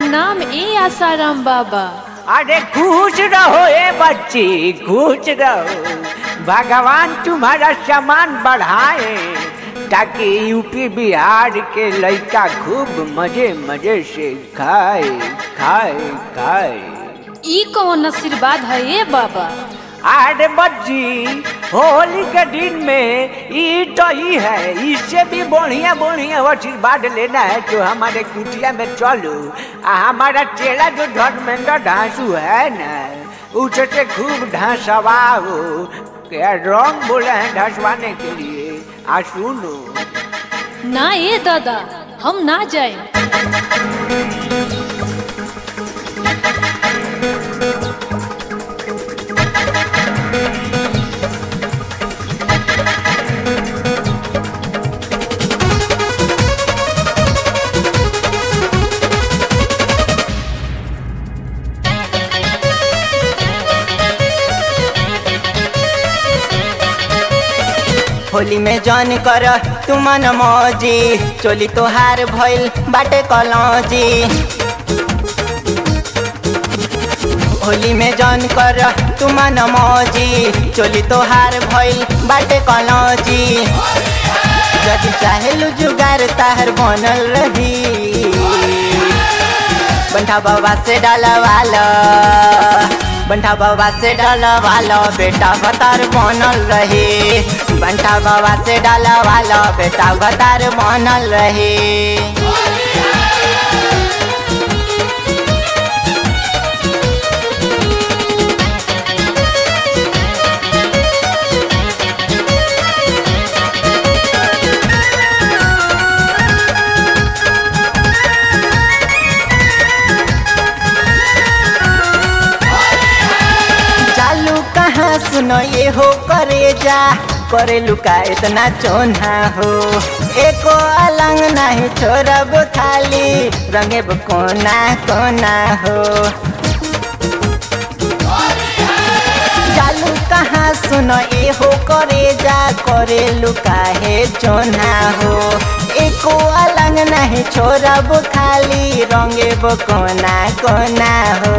प्रणाम ए आसाराम बाबा अरे खुश रहो ए बच्ची खुश रहो भगवान तुम्हारा सामान बढ़ाए ताकि यूपी बिहार के लड़का खूब मजे मजे से खाए खाए खाए ई कौन आशीर्वाद है ए बाबा अरे बच्ची होली के दिन में ई तो ही है इससे भी बढ़िया बढ़िया आशीर्वाद लेना है तो हमारे कुटिया में चलो आ हमारा चेला जो धर्मेंद्र ढांसू है ना उससे खूब ढांसवाओ क्या रंग बोले हैं ढांसवाने के लिए आ सुनो ना ए दादा हम ना जाए होली में जन कर तू मन मौजी चोली तोहार भइल बाटे कलौजी होली में जन कर तू मन मौजी चोली तोहार भइल बाटे कलौजी यदि चाहेलु जुगार ताहर बनल रही बंठा बाबा से डालवाला बंठा बाबा से डालवाला बेटा भतार बनल रहे बंठा बाबा से डालवाला बेटा भतार बनल रहे चालू कहाँ सुनो ये हो करे जा करे लुका इतना चोना हो एको अलंग नहीं छोड़ब खाली रंगेब कोना कोना हो चालू कहाँ सुनो ये हो करे जा करे लुका है चोना हो एको अलंग नहीं छोड़ब खाली रंगेब कोना कोना हो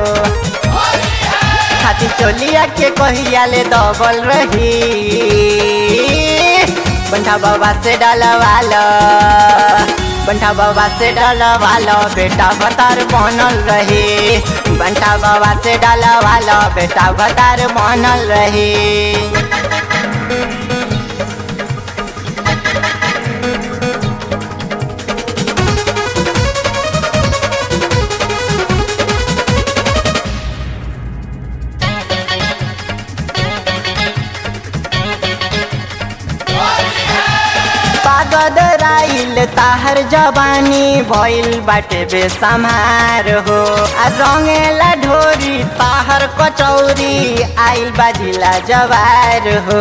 खाती चोलिया के कहिया ले दबल रही बंठा बाबा से डलवालो बंठा बाबा से डलवालो बेटा भतार बनल रही बंठा बाबा से डलवालो बेटा भतार बनल रही पागद राइल ताहर जवानी भइल बाटे बेसमार हो आ रंगेला ढोरी ताहर कचौरी आइल बाजिला जवार हो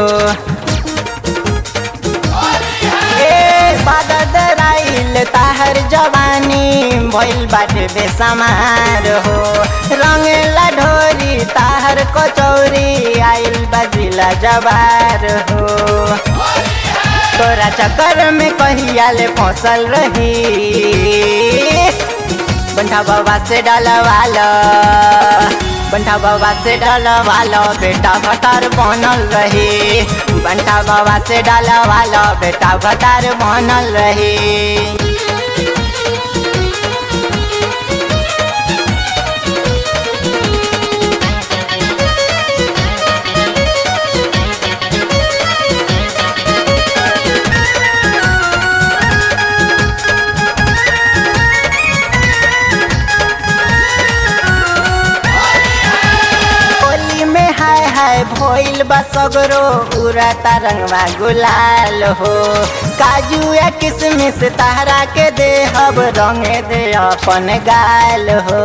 ए पागद राइल ताहर जवानी भइल बाटे बेसमार हो रंगेला ढोरी ताहर कचौरी आइल बाजिला जवार हो तोरा चक्कर में कहिया ले फसल रही बंठा बाबा से डलवालो बंठा बाबा से डलवालो बेटा भतार बनल रही बंठा बाबा से डलवालो बेटा भतार बनल रही होली में हाय हाय भइल बा सगरो उरा रंगवा गुलाल हो काजू या किसमिस ताहरा के दे हब रंगे दे अपन गाल हो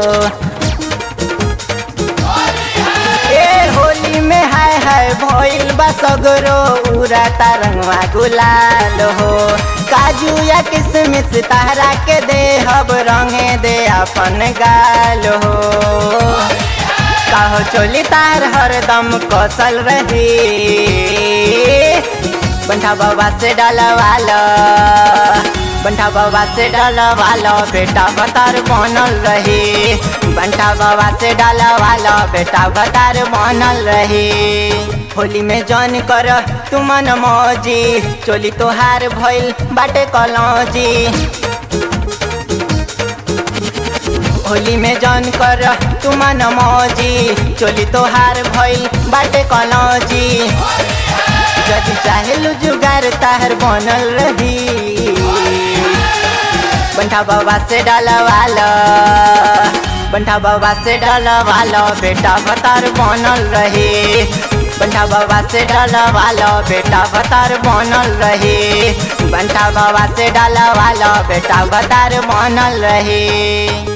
ए होली में हाय हाय भइल बा सगरो उरा रंगवा गुलाल हो काजू या किसमिस ताहरा के दे हब रंगे दे अपन गाल हो काहो चोली तार हरदम कौशल रही बंठा बाबा से डलवालो बंठा बाबा से डलवा लो बेटा भतार बनल रही बंठा बाबा से डलवा लो बेटा भतार बनल रही होली में जन कर तू मन मौजी चोली तोहार भइल बाटे कलौजी होली में जन कर तू मन मौजी चोली तोहार भइल बाटे कलौजी जदि चाहे जुगार ताहर बनल रही बंठा बाबा से डलवालो बंठा बाबा से डलवालो बेटा भतार बनल रही बंठा बाबा से डलवालो बेटा भतार बनल रही बंठा बाबा से डलवालो बेटा भतार बनल रही